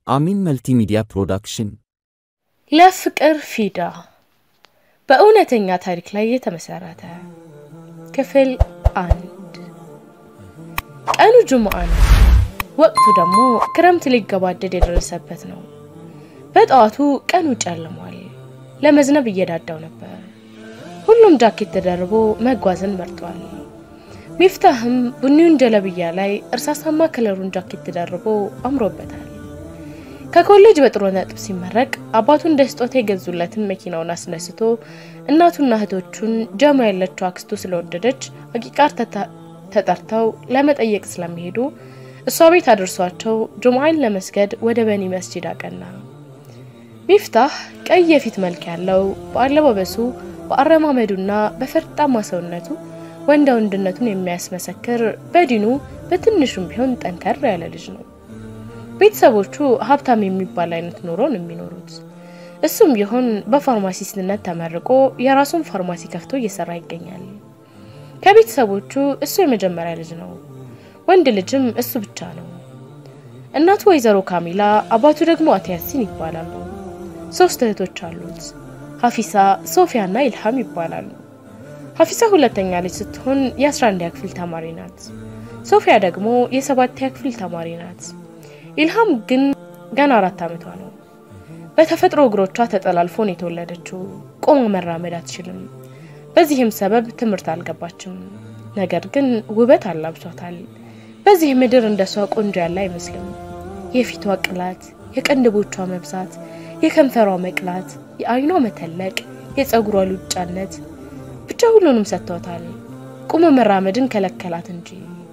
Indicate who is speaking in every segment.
Speaker 1: አሚን መልቲሚዲያ ፕሮዳክሽን
Speaker 2: ለፍቅር ፊዳ በእውነተኛ ታሪክ ላይ የተመሰረተ ክፍል አንድ። ቀኑ ጁምዓ ነው። ወቅቱ ደግሞ ክረምት ሊገባደድ የደረሰበት ነው። በጠዋቱ ቀኑ ጨልሟል። ለመዝነብ እየዳዳው ነበር። ሁሉም ጃኬት ተደርቦ መጓዝን መርጧል። ሚፍታህም ቡኒውን ጀለብያ ላይ እርሳሳማ ከለሩን ጃኬት ተደርቦ አምሮበታል። ከኮሌጅ በጥሩ ነጥብ ሲመረቅ አባቱ እንደ ስጦታ የገዙለትን መኪናውን አስነስቶ እናቱና እህቶቹን ጀማ ያለችው አክስቱ ስለወደደች አቂቃር ተጠርተው ለመጠየቅ ስለሚሄዱ እሷ ቤት አድርሷቸው ጁምዓን ለመስገድ ወደ በኒ መስጂድ አቀና። ሚፍታህ ቀይ የፊት መልክ ያለው በአለባበሱ በአረማመዱና በፈርጣማ ሰውነቱ ወንዳ ወንድነቱን የሚያስመሰክር በዲኑ በትንሹም ቢሆን ጠንከር ያለ ልጅ ነው። ቤተሰቦቹ ሀብታም የሚባል አይነት ኑሮ ነው የሚኖሩት። እሱም ቢሆን በፋርማሲስትነት ተመርቆ የራሱን ፋርማሲ ከፍቶ እየሰራ ይገኛል። ከቤተሰቦቹ እሱ የመጀመሪያ ልጅ ነው። ወንድ ልጅም እሱ ብቻ ነው። እናቱ ወይዘሮ ካሚላ፣ አባቱ ደግሞ አቶ ያሲን ይባላሉ። ሶስት እህቶች አሉት። ሀፊሳ፣ ሶፊያ እና ኢልሃም ይባላሉ። ሀፊሳ ሁለተኛ ልጅ ስትሆን የ11ኛ ክፍል ተማሪ ናት። ሶፊያ ደግሞ የሰባተኛ ክፍል ተማሪ ናት። ኢልሃም ግን ገና አራት ዓመቷ ነው። በተፈጥሮ እግሮቿ ተጠላልፎ ነው የተወለደችው። ቆማ መራመድ አትችልም። በዚህም ሰበብ ትምህርት አልገባችም። ነገር ግን ውበት አላብሷታል። በዚህ ምድር እንደሷ ቆንጆ ያለ አይመስልም። የፊቷ ቅላት፣ የቅንድቦቿ መብዛት፣ የከንፈሯ መቅላት፣ የአይኗ መተለቅ፣ የፀጉሯ ሉጫነት ብቻ ሁሉንም ሰጥቷታል። ቁሞ መራመድን ከለከላት እንጂ።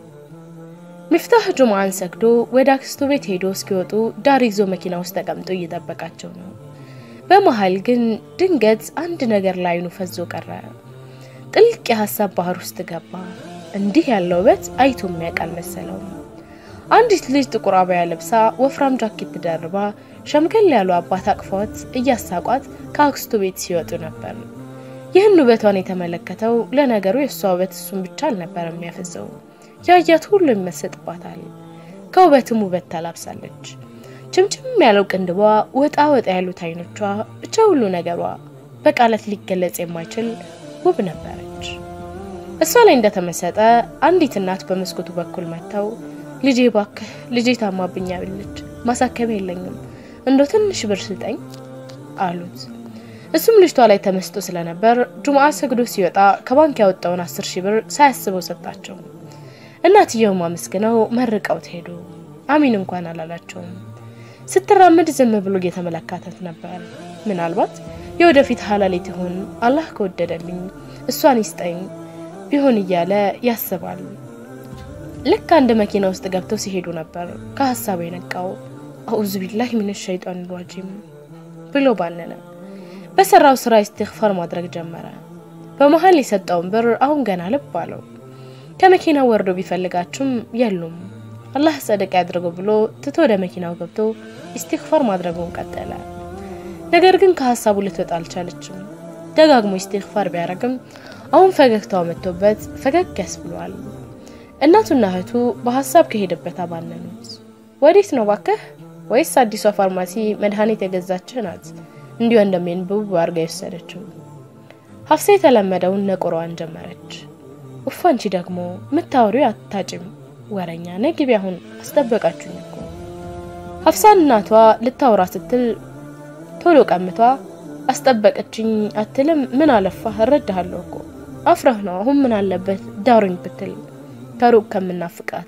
Speaker 2: ሚፍታህ ጁምዓን ሰግዶ ወደ አክስቱ ቤት ሄዶ እስኪወጡ ዳር ይዞ መኪና ውስጥ ተቀምጦ እየጠበቃቸው ነው። በመሀል ግን ድንገት አንድ ነገር ላይኑ ፈዞ ቀረ። ጥልቅ የሀሳብ ባህር ውስጥ ገባ። እንዲህ ያለው ውበት አይቶ የሚያውቅ አልመሰለውም። አንዲት ልጅ ጥቁር አበያ ለብሳ ወፍራም ጃኬት ደርባ ሸምገል ያሉ አባት አቅፏት እያሳቋት ከአክስቱ ቤት ሲወጡ ነበር። ይህን ውበቷን የተመለከተው ለነገሩ የእሷ ውበት እሱን ብቻ አልነበር የሚያፈዘው ያያት ሁሉ ይመሰጥባታል። ከውበትም ውበት ታላብሳለች። ችምችም ያለው ቅንድቧ፣ ወጣ ወጣ ያሉት አይኖቿ፣ ብቻ ሁሉ ነገሯ በቃላት ሊገለጽ የማይችል ውብ ነበረች። እሷ ላይ እንደተመሰጠ አንዲት እናት በመስኮቱ በኩል መጥተው ልጄ ባክህ ልጄ ታማብኛለች፣ ማሳከቢያ የለኝም፣ እንዶ ትንሽ ብር ስጠኝ አሉት። እሱም ልጅቷ ላይ ተመስጦ ስለነበር ጁምዓ ሰግዶ ሲወጣ ከባንክ ያወጣውን አስር ሺህ ብር ሳያስበው ሰጣቸው። እናትየውም አመስግነው መርቀውት ሄዱ። አሚን እንኳን አላላቸውም። ስትራመድ ዝም ብሎ እየተመለካተት ነበር። ምናልባት የወደፊት ሀላሌት ይሆን አላህ ከወደደልኝ እሷን ይስጠኝ ቢሆን እያለ ያስባል። ልክ አንድ መኪና ውስጥ ገብተው ሲሄዱ ነበር ከሀሳቡ የነቃው። አኡዙ ቢላህ ሚን ሸይጣን ራጂም ብሎ ባነነ። በሰራው ስራ ኢስቲግፋር ማድረግ ጀመረ። በመሀል የሰጠውን ብር አሁን ገና ልብ አለው። ከመኪናው ወርዶ ቢፈልጋችሁም የሉም። አላህ ጸደቅ ያድርገው ብሎ ትቶ ወደ መኪናው ገብቶ ኢስቲግፋር ማድረጉን ቀጠለ። ነገር ግን ከሀሳቡ ልትወጣ አልቻለችም። ደጋግሞ ኢስቲግፋር ቢያደርግም አሁን ፈገግታው መጥቶበት ፈገግ ያስብሏል። እናቱና እህቱ በሀሳብ ከሄደበት አባነኑት። ወዴት ነው ባክህ? ወይስ አዲሷ ፋርማሲ መድኃኒት የገዛችህ ናት እንዲሁ እንደሚንብብ አድርጋ የወሰደችው? ሀፍሳ የተለመደውን ነቆሯን ጀመረች። ውፍ አንቺ ደግሞ ምታወሪው አታጭም ወረኛ ነግቢ፣ አሁን አስጠበቃችሁኝ እኮ። ሀፍሳን እናቷ ልታወራ ስትል ቶሎ ቀምቷ አስጠበቀችኝ አትልም። ምን አለፋህ እረዳሃለሁ እኮ አፍረህ ነው። አሁን ምን አለበት ዳሩኝ ብትል ከሩቅ ከምናፍቃት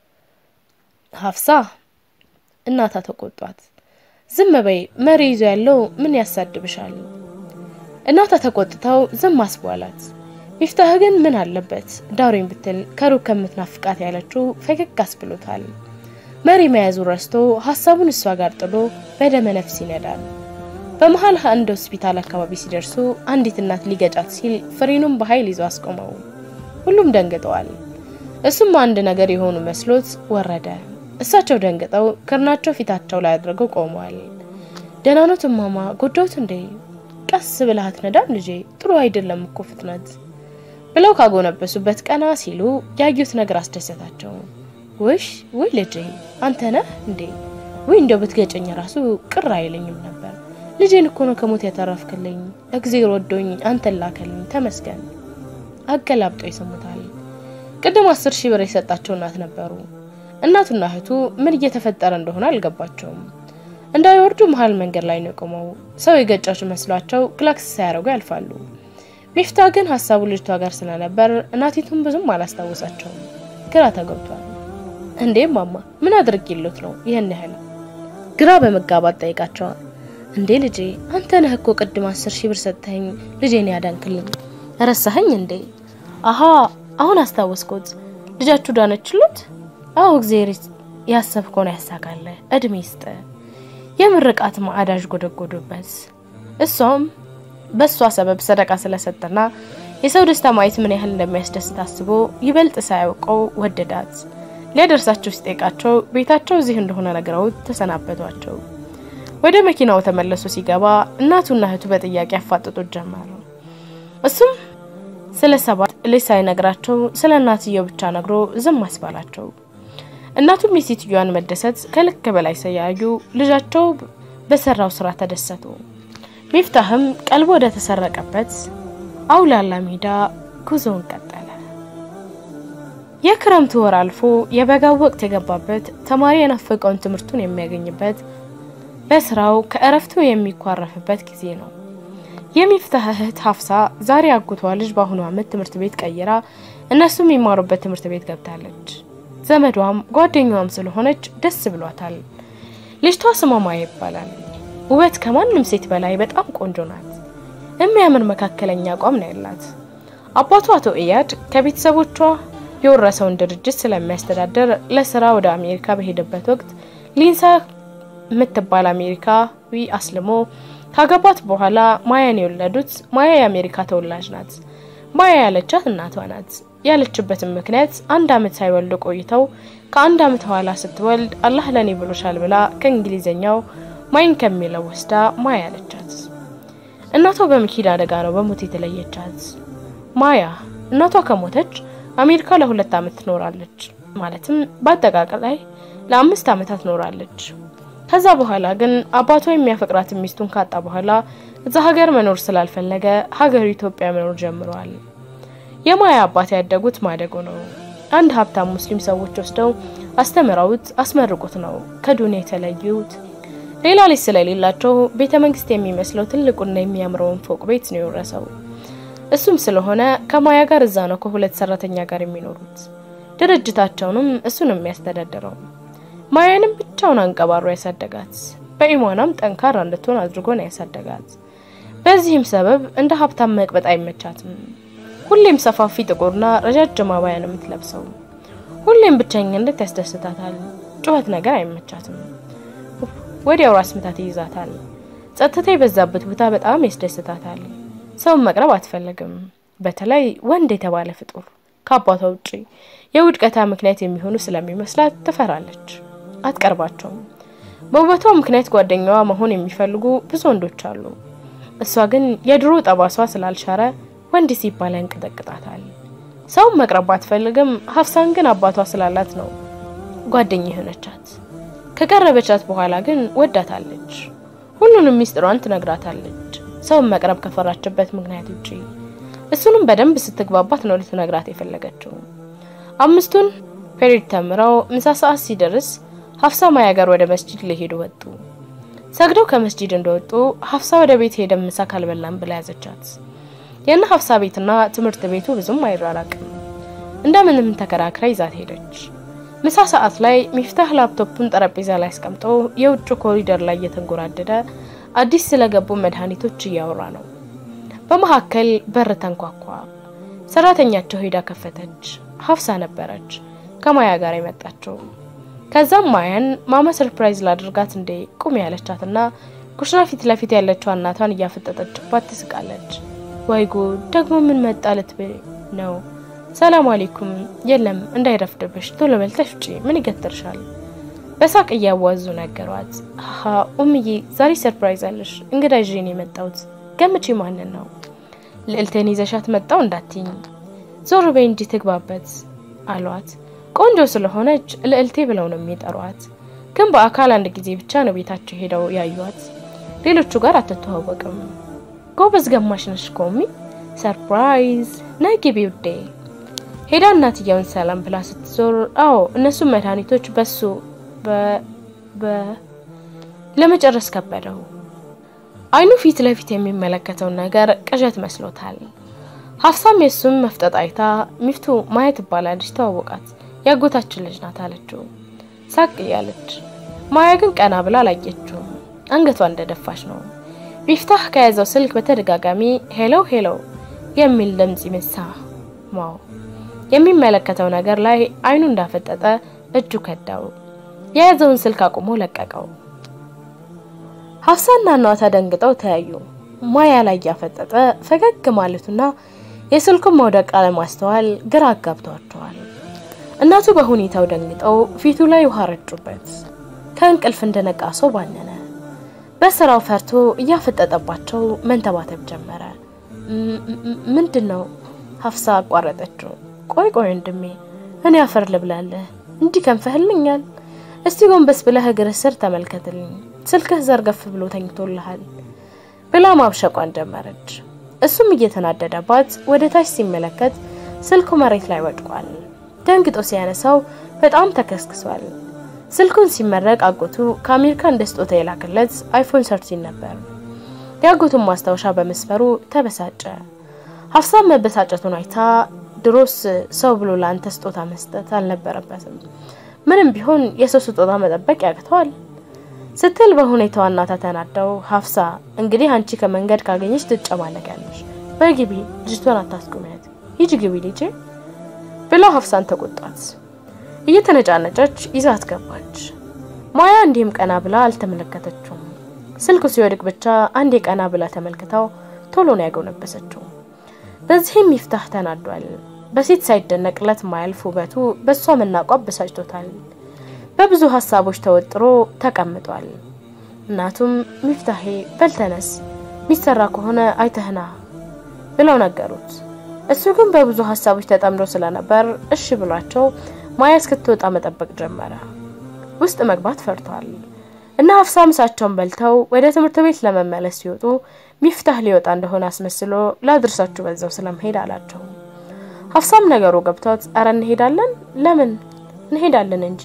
Speaker 2: ሀፍሳ እናታ ተቆጧት። ዝም በይ መሪ ይዞ ያለው ምን ያሳድብሻል? እናታ ተቆጥተው ዝም አስቧላት። ሚፍታህ ግን ምን አለበት ዳሩኝ ብትል ከሩቅ ከምትናፍቃት ያለችው ፈገግ አስብሎታል። መሪ መያዙ ረስቶ ሀሳቡን እሷ ጋር ጥሎ በደመ ነፍስ ይነዳል። በመሀል አንድ ሆስፒታል አካባቢ ሲደርሱ አንዲት እናት ሊገጫት ሲል ፍሬኑን በኃይል ይዞ አስቆመው። ሁሉም ደንግጠዋል። እሱም አንድ ነገር የሆኑ መስሎት ወረደ። እሳቸው ደንግጠው ክርናቸው ፊታቸው ላይ አድርገው ቆመዋል። ደህና ኖት እማማ? ጎዳሁት እንዴ? ቀስ ብለሃት ነዳም ልጄ፣ ጥሩ አይደለም እኮ ፍጥነት ብለው ካጎነበሱበት ቀና ሲሉ ያዩት ነገር አስደሰታቸው። ውሽ ውይ ልጄ አንተ ነህ እንዴ? ወይ እንደው ብትገጨኝ ራሱ ቅር አይለኝም ነበር። ልጄን እኮ ነው ከሞት ያተረፍክልኝ። እግዜር ወዶኝ አንተን ላከልኝ፣ ተመስገን። አገላብጦ ይሰሙታል። ቅድም አስር ሺህ ብር የሰጣቸው እናት ነበሩ። እናቱና እህቱ ምን እየተፈጠረ እንደሆነ አልገባቸውም። እንዳይወርዱ መሀል መንገድ ላይ ነው የቆመው። ሰው የገጫቸው መስሏቸው ክላክስ ሳያደርጉ ያልፋሉ። ሚፍታ ግን ሀሳቡ ልጅቷ ጋር ስለነበር እናቲቱን ብዙም አላስታወሳቸውም። ግራ ተገብቷል። እንዴ ማማ ምን አድርጌሎት ነው ይህን ያህል? ግራ በመጋባት ጠይቃቸዋል። እንዴ ልጄ አንተ ነህ እኮ ቅድም አስር ሺህ ብር ሰጥተኸኝ ልጄን ያዳንክልኝ ረሳኸኝ እንዴ? አሀ አሁን አስታወስኩት። ልጃችሁ ዳነችሎት? አዎ እግዜር ያሰብከውን ያሳካለ እድሜ ይስጥ። የምርቃት ማዕዳዥ ጎደጎዱበት። እሷም በእሷ ሰበብ ሰደቃ ስለሰጠና የሰው ደስታ ማየት ምን ያህል እንደሚያስደስት አስቦ ይበልጥ ሳያውቀው ወደዳት። ሊያደርሳቸው ሲጠይቃቸው ቤታቸው እዚህ እንደሆነ ነግረውት ተሰናበቷቸው። ወደ መኪናው ተመለሱ። ሲገባ እናቱና እህቱ በጥያቄ ያፋጥጡት ጀመሩ። እሱም ስለ ሰባት ልጅ ሳይነግራቸው ስለ እናትየው ብቻ ነግሮ ዝም አስባላቸው። እናቱም የሴትዮዋን መደሰት ከልክ በላይ ሳያዩ ልጃቸው በሰራው ስራ ተደሰቱ። ሚፍታህም ቀልቦ ወደ ተሰረቀበት አውላላ ሜዳ ጉዞውን ቀጠለ። የክረምቱ ወር አልፎ የበጋው ወቅት የገባበት ተማሪ የናፈቀውን ትምህርቱን የሚያገኝበት በስራው ከእረፍቱ የሚኳረፍበት ጊዜ ነው። የሚፍታህ እህት ሀፍሳ ዛሬ አጉቷ ልጅ በአሁኑ ዓመት ትምህርት ቤት ቀይራ እነሱ የሚማሩበት ትምህርት ቤት ገብታለች። ዘመዷም ጓደኛዋም ስለሆነች ደስ ብሏታል። ልጅቷ ስሟ ማያ ይባላል። ውበት ከማንም ሴት በላይ በጣም ቆንጆ ናት። የሚያምር መካከለኛ አቋም ነው ያላት። አባቱ አቶ ኢያድ ከቤተሰቦቿ የወረሰውን ድርጅት ስለሚያስተዳደር ለስራ ወደ አሜሪካ በሄደበት ወቅት ሊንሳ የምትባል አሜሪካዊ አስልሞ ካገባት በኋላ ማያን የወለዱት ማያ የአሜሪካ ተወላጅ ናት። ማያ ያለቻት እናቷ ናት። ያለችበትም ምክንያት አንድ አመት ሳይወልዱ ቆይተው ከአንድ አመት በኋላ ስትወልድ አላህ ለኔ ብሎሻል ብላ ከእንግሊዘኛው ማይን ከሚለው ወስዳ ማያ ያለቻት። እናቷ በመኪና አደጋ ነው በሞት የተለየቻት። ማያ እናቷ ከሞተች አሜሪካ ለሁለት አመት ትኖራለች። ማለትም በአጠቃላይ ለአምስት አመታት ኖራለች። ከዛ በኋላ ግን አባቷ የሚያፈቅራትን ሚስቱን ካጣ በኋላ እዛ ሀገር መኖር ስላልፈለገ ሀገሩ ኢትዮጵያ መኖር ጀምረዋል። የማያ አባት ያደጉት ማደጎ ነው። አንድ ሀብታም ሙስሊም ሰዎች ወስደው አስተምረውት አስመርቁት ነው ከዱንያ የተለዩት። ሌላ ልጅ ስለሌላቸው ቤተ መንግስት የሚመስለው ትልቁና የሚያምረውን ፎቅ ቤት ነው የወረሰው። እሱም ስለሆነ ከማያ ጋር እዛ ነው ከሁለት ሰራተኛ ጋር የሚኖሩት። ድርጅታቸውንም እሱ ነው የሚያስተዳድረው። ማያንም ብቻውን አንቀባሮ ያሳደጋት፣ በኢሟናም ጠንካራ እንድትሆን አድርጎ ነው ያሳደጋት። በዚህም ሰበብ እንደ ሀብታም መቅበጥ አይመቻትም። ሁሌም ሰፋፊ ጥቁርና ረጃጅም አባያ ነው የምትለብሰው። ሁሌም ብቸኝነት ያስደስታታል። ጩኸት ነገር አይመቻትም። ወዲያው ራስ ምታት ይይዛታል። ጸጥታ የበዛበት ቦታ በጣም ያስደስታታል። ሰውን መቅረብ አትፈልግም። በተለይ ወንድ የተባለ ፍጡር ከአባቷ ውጪ የውድቀታ ምክንያት የሚሆኑ ስለሚመስላት ትፈራለች፣ አትቀርባቸውም። በውበቷ ምክንያት ጓደኛዋ መሆን የሚፈልጉ ብዙ ወንዶች አሉ። እሷ ግን የድሮ ጠባሷ ስላልሻረ ወንድ ሲባል ያንቀጠቅጣታል። ሰውን መቅረብ አትፈልግም። ሀፍሳን ግን አባቷ ስላላት ነው ጓደኛ የሆነቻት። ከቀረበቻት በኋላ ግን ወዳታለች። ሁሉንም ሚስጥሯን ትነግራታለች። ሰውን መቅረብ ከፈራችበት ምክንያት ውጪ እሱንም በደንብ ስትግባባት ነው ልትነግራት የፈለገችው። አምስቱን ፔሪድ ተምረው ምሳ ሰዓት ሲደርስ ሀፍሳ ማያ ጋር ወደ መስጂድ ሊሄዱ ወጡ። ሰግደው ከመስጂድ እንደወጡ ሀፍሳ ወደ ቤት ሄደ ምሳ ካልበላም ብላ ያዘቻት። የእነ ሀፍሳ ቤትና ትምህርት ቤቱ ብዙም አይራራቅም። እንደምንም ተከራክራ ይዛት ሄደች። ምሳ ሰዓት ላይ ሚፍታህ ላፕቶፑን ጠረጴዛ ላይ አስቀምጦ የውጭ ኮሪደር ላይ እየተንጎራደደ አዲስ ስለገቡ መድኃኒቶች እያወራ ነው። በመካከል በር ተንኳኳ። ሰራተኛቸው ሄዳ ከፈተች። ሀፍሳ ነበረች ከማያ ጋር የመጣችው። ከዛም ማያን ማማ ሰርፕራይዝ ላድርጋት እንዴ ቁም ያለቻትና ኩሽና ፊት ለፊት ያለችው እናቷን እያፈጠጠችባት ትስቃለች። ወይ ጉድ ደግሞ ምን መጣ ልትበይ ነው? ሰላም አሌይኩም። የለም እንዳይረፍድብሽ ቶሎ በልተሽ ውጪ፣ ምን ይገትርሻል? በሳቅ እያዋዙ ነገሯት። ሀ ኡምዬ ዛሬ ሰርፕራይዝ አለሽ፣ እንግዳ ይዤ ነው የመጣሁት። ገምቼ ማንን ነው? ልዕልቴን ይዘሻት መጣው እንዳትኝ፣ ዞር በይ እንጂ ትግባበት አሏት። ቆንጆ ስለሆነች ልዕልቴ ብለው ነው የሚጠሯት። ግን በአካል አንድ ጊዜ ብቻ ነው ቤታቸው ሄደው ያዩት። ሌሎቹ ጋር አትተዋወቅም። ጎበዝ ገማሽ ነሽ ኮሚ ሰርፕራይዝ ነይ ግቢ ውዴ። ሄዳ እናትየውን ሰላም ብላ ስትዞር፣ አዎ እነሱም መድኃኒቶች በሱ በ ለመጨረስ ከበደው። አይኑ ፊት ለፊት የሚመለከተውን ነገር ቅዠት መስሎታል። ሀፍሳም የሱም መፍጠጥ አይታ ሚፍቱ ማያ ትባላለች፣ ተዋወቃት፣ ያጎታችን ልጅ ናት አለችው ሳቅ እያለች። ማያ ግን ቀና ብላ አላየችውም፣ አንገቷ እንደደፋች ነው። ሚፍታህ ከያዘው ስልክ በተደጋጋሚ ሄሎ ሄሎ የሚል ድምጽ ይመሳ ማው የሚመለከተው ነገር ላይ አይኑ እንዳፈጠጠ እጁ ከዳው። የያዘውን ስልክ አቁሞ ለቀቀው። ሀፍሳና እናቷ ደንግጠው ተያዩ። ማያ ላይ ያፈጠጠ ፈገግ ማለቱና የስልኩን መውደቅ አለማስተዋል ግራ አጋብቷቸዋል። እናቱ በሁኔታው ደንግጠው ፊቱ ላይ ውሃ ረጩበት። ከእንቅልፍ እንደነቃ ሰው ባነነ። በስራው ፈርቶ እያፈጠጠባቸው መንተባተብ ጀመረ። ምንድን ነው? ሀፍሳ አቋረጠችው። ቆይ ቆይ ወንድሜ እኔ አፈር ልብላለህ፣ እንዲህ ከንፈህልኛል። እስቲ ጎንበስ ብለህ እግርህ ስር ተመልከትልኝ፣ ስልክህ ዘርገፍ ብሎ ተኝቶልሃል ብላ ማብሸቋን ጀመረች። እሱም እየተናደደባት ወደ ታች ሲመለከት ስልኩ መሬት ላይ ወድቋል። ደንግጦ ሲያነሳው በጣም ተከስክሷል። ስልኩን ሲመረቅ አጎቱ ከአሜሪካ እንደ ስጦታ የላክለት አይፎን ሰርቲን ነበር። የአጎቱን ማስታወሻ በመስፈሩ ተበሳጨ። ሀፍሳም መበሳጨቱን አይታ ድሮስ ሰው ብሎ ለአንተ ስጦታ መስጠት አልነበረበትም፣ ምንም ቢሆን የሰው ስጦታ መጠበቅ ያቅተዋል ስትል በሁኔታዋ እናታ ተናደው፣ ሀፍሳ እንግዲህ አንቺ ከመንገድ ካገኘች ትጨማለቂያለሽ፣ በግቢ ልጅቷን አታስቁሚያት፣ ሂጂ ግቢ ልጄ ብለው ሀፍሳን ተቆጣት። እየተነጫነጨች ይዛት ገባች። ማያ እንዲህም ቀና ብላ አልተመለከተችውም። ስልኩ ሲወድቅ ብቻ አንዴ ቀና ብላ ተመልክታው ቶሎ ነው ያጎነበሰችው። በዚህም ይፍታህ ተናዷል። በሴት ሳይደነቅለት ማያልፍ ውበቱ በእሷ መናቋ በሳጭቶታል። በብዙ ሀሳቦች ተወጥሮ ተቀምጧል። እናቱም ሚፍታሄ በልተነስ ሚሰራ ከሆነ አይተህና ብለው ነገሩት። እሱ ግን በብዙ ሀሳቦች ተጠምዶ ስለነበር እሺ ብሏቸው ማያ እስክትወጣ መጠበቅ ጀመረ። ውስጥ መግባት ፈርቷል እና ሀፍሳ ምሳቸውን በልተው ወደ ትምህርት ቤት ለመመለስ ሲወጡ ሚፍታህ ሊወጣ እንደሆነ አስመስሎ ላድርሳችሁ በዛው ስለመሄድ አላቸው። ሀፍሳም ነገሩ ገብቷት አረ እንሄዳለን፣ ለምን እንሄዳለን እንጂ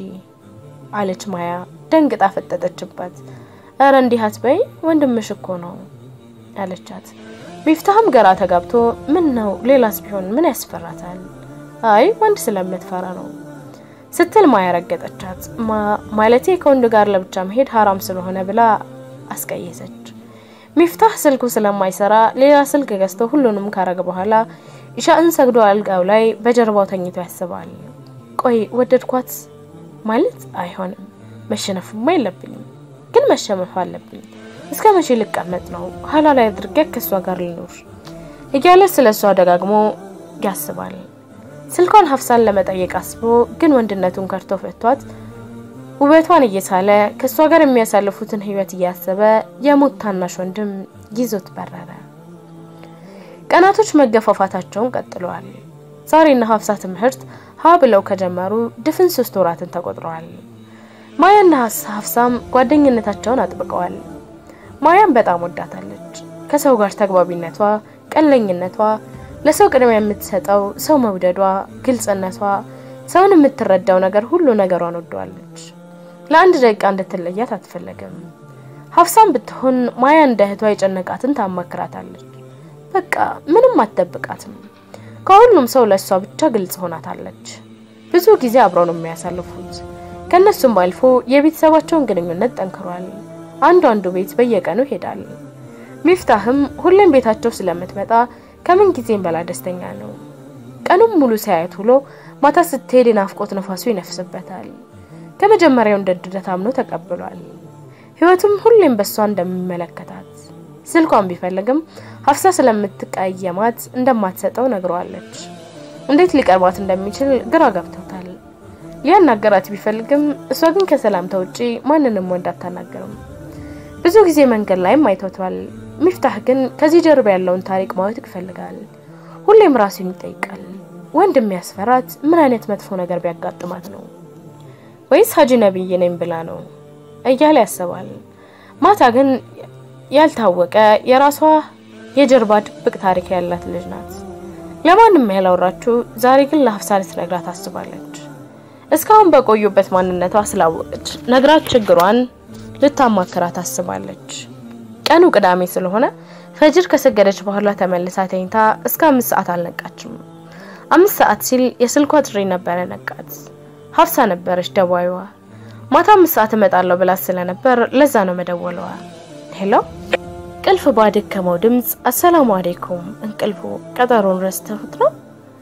Speaker 2: አለች ማያ ደንግጣ ፈጠጠችባት። አረ እንዲህ አትበይ ወንድምሽ እኮ ነው አለቻት። ሚፍታህም ገራ ተጋብቶ ምን ነው ሌላስ ቢሆን ምን ያስፈራታል? አይ ወንድ ስለምትፈራ ነው ስትል ማያ ረገጠቻት። ማለቴ ከወንድ ጋር ለብቻ መሄድ ሀራም ስለሆነ ብላ አስቀየሰች። ሚፍታህ ስልኩ ስለማይሰራ ሌላ ስልክ ገዝቶ ሁሉንም ካረገ በኋላ ኢሻእን ሰግዶ አልጋው ላይ በጀርባው ተኝቶ ያስባል። ቆይ ወደድኳት ማለት አይሆንም፣ መሸነፍማ የለብኝም ግን መሸነፍ አለብኝ። እስከ መቼ ልቀመጥ ነው? ኋላ ላይ አድርጌ ከእሷ ጋር ልኖር እያለ ስለ እሷ ደጋግሞ ያስባል። ስልኳን ሀፍሳን ለመጠየቅ አስቦ ግን ወንድነቱን ከርቶ ፈቷት ውበቷን እየሳለ ከእሷ ጋር የሚያሳልፉትን ህይወት እያሰበ የሞት ታናሽ ወንድም ይዞት በረረ። ቀናቶች መገፋፋታቸውን ቀጥለዋል። ዛሬና ሀፍሳ ትምህርት ሀ ብለው ከጀመሩ ድፍን ሶስት ወራትን ተቆጥረዋል። ማያና ሀፍሳም ጓደኝነታቸውን አጥብቀዋል። ማያም በጣም ወዳታለች። ከሰው ጋር ተግባቢነቷ፣ ቀለኝነቷ፣ ለሰው ቅድሚያ የምትሰጠው ሰው መውደዷ፣ ግልጽነቷ፣ ሰውን የምትረዳው ነገር ሁሉ ነገሯን ወደዋለች። ለአንድ ደቂቃ እንድትለያት አትፈለግም። ሀፍሳም ብትሆን ማያ እንደ እህቷ የጨነቃትን ታማክራታለች። በቃ ምንም አትደብቃትም። ከሁሉም ሰው ለእሷ ብቻ ግልጽ ሆናታለች። ብዙ ጊዜ አብረው ነው የሚያሳልፉት። ከእነሱም አልፎ የቤተሰባቸውን ግንኙነት ጠንክሯል። አንዱ አንዱ ቤት በየቀኑ ይሄዳል። ሚፍታህም ሁሌም ቤታቸው ስለምትመጣ ከምን ጊዜም በላይ ደስተኛ ነው። ቀኑም ሙሉ ሳያት ውሎ ማታ ስትሄድ የናፍቆት ነፋሱ ይነፍስበታል። ከመጀመሪያው እንደ ድደት አምኖ ተቀብሏል። ህይወቱም ሁሌም በእሷ እንደሚመለከታት ስልኳን ቢፈልግም ሀፍሳ ስለምትቀየማት እንደማትሰጠው ነግረዋለች። እንዴት ሊቀርባት እንደሚችል ግራ ገብቶታል። ሊያናገራት ቢፈልግም እሷ ግን ከሰላምታ ውጪ ማንንም ወንድ አታናገርም። ብዙ ጊዜ መንገድ ላይም አይቶቷል። ሚፍታህ ግን ከዚህ ጀርባ ያለውን ታሪክ ማወቅ ይፈልጋል። ሁሌም ራሱን ይጠይቃል። ወንድ የሚያስፈራት ምን አይነት መጥፎ ነገር ቢያጋጥማት ነው? ወይስ ሀጂ ነብይ ነኝ ብላ ነው? እያለ ያስባል። ማታ ግን ያልታወቀ የራሷ የጀርባ ድብቅ ታሪክ ያላት ልጅ ናት። ለማንም ያላወራችው ዛሬ ግን ለሀፍሳ ልትነግራት ታስባለች። እስካሁን በቆዩበት ማንነቷ ስላወቀች ነግራት ችግሯን ልታማክራት ታስባለች። ቀኑ ቅዳሜ ስለሆነ ፈጅር ከሰገደች በኋላ ተመልሳ ተኝታ እስከ አምስት ሰዓት አልነቃችም። አምስት ሰዓት ሲል የስልኳ ጥሪ ነበረ ነቃት። ሀፍሳ ነበረች ደዋይዋ። ማታ አምስት ሰዓት እመጣለሁ ብላት ስለነበር ለዛ ነው መደወለዋ። ሄሎ ቅልፍ ባደከመው ድምፅ አሰላሙ አሌይኩም እንቅልፉ ቀጠሮን ረስተሁት ነው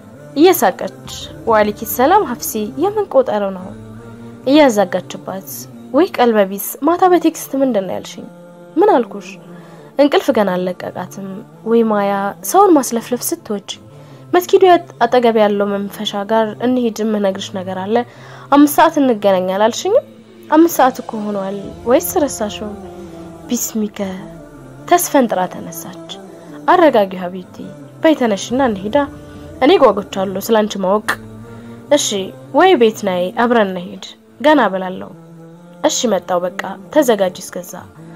Speaker 2: እየሳቀች ዋሊኪ ሰላም ሀፍሲ የምን ቆጠረው ነው እያዛጋችባት ወይ ቀልበቢስ ማታ በቴክስት ምንድን ነው ያልሽኝ ምን አልኩሽ እንቅልፍ ገና አልለቀቃትም ወይ ማያ ሰውን ማስለፍለፍ ስትወጅ መስጊዱ አጠገብ ያለው መንፈሻ ጋር እንሂድ የምነግርሽ ነገር አለ አምስት ሰዓት እንገናኛል አልሽኝም አምስት ሰዓት እኮ ሆኗል ወይስ ረሳሽው ቢስሚከ ተስፈንጥራ ተነሳች አረጋጊው ሀቢብቲ በይተነሽና እንሂዳ እኔ ጓጉቻለሁ ስላንቺ ማወቅ እሺ ወይ ቤት ናይ አብረን እንሂድ ገና ብላለሁ እሺ መጣው በቃ ተዘጋጅ እስከዛ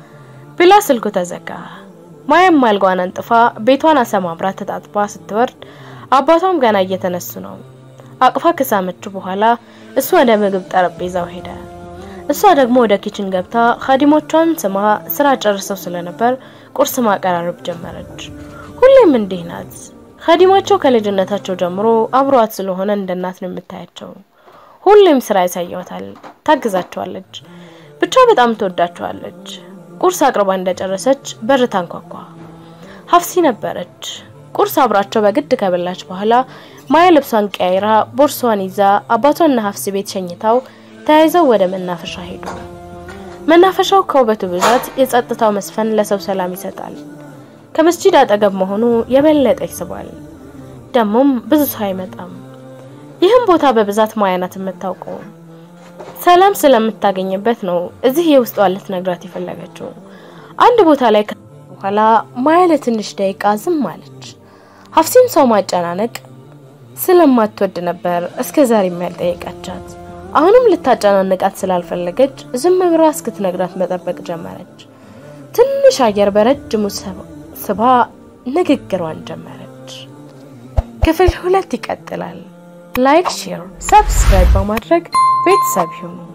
Speaker 2: ብላ ስልኩ ተዘጋ ማያም አልጋዋን አንጥፋ ቤቷን አሰማምራ ተጣጥባ ስትወርድ አባቷም ገና እየተነሱ ነው አቅፋ ከሳመች በኋላ እሱ ወደ ምግብ ጠረጴዛው ሄደ እሷ ደግሞ ወደ ኪችን ገብታ ኻዲሞቿን ስማ ስራ ጨርሰው ስለነበር ቁርስ ማቀራረብ ጀመረች ሁሌም እንዲህ ናት ኻዲማቸው ከልጅነታቸው ጀምሮ አብሯት ስለሆነ እንደ እናት ነው የምታያቸው ሁሌም ስራ ያሳየዋታል ታግዛቸዋለች ብቻ በጣም ትወዳቸዋለች ቁርስ አቅርባ እንደጨረሰች በር ታንኳኳ ሀፍሲ ነበረች ቁርስ አብራቸው በግድ ከበላች በኋላ ማያ ልብሷን ቀያይራ ቦርሷን ይዛ አባቷና ሀፍሲ ቤት ሸኝታው ተያይዘው ወደ መናፈሻ ሄዱ መናፈሻው ከውበቱ ብዛት የጸጥታው መስፈን ለሰው ሰላም ይሰጣል ከመስጂድ አጠገብ መሆኑ የበለጠ ይስባል ደግሞም ብዙ ሰው አይመጣም ይህም ቦታ በብዛት ማያናት የምታውቀው ሰላም ስለምታገኝበት ነው እዚህ የውስጧ ልትነግራት የፈለገችው አንድ ቦታ ላይ በኋላ ማያ ለትንሽ ደቂቃ ዝም አለች ሀፍሲም ሰው ማጨናነቅ ስለማትወድ ነበር እስከ ዛሬ ያልጠየቀቻት አሁንም ልታጨናንቃት ስላልፈለገች ዝም ብራ እስክትነግራት መጠበቅ ጀመረች ትንሽ አየር በረጅሙ ስባ ንግግሯን ጀመረች ክፍል ሁለት ይቀጥላል ላይክ ሼር ሰብስክራይብ በማድረግ ቤተሰብ ይሁኑ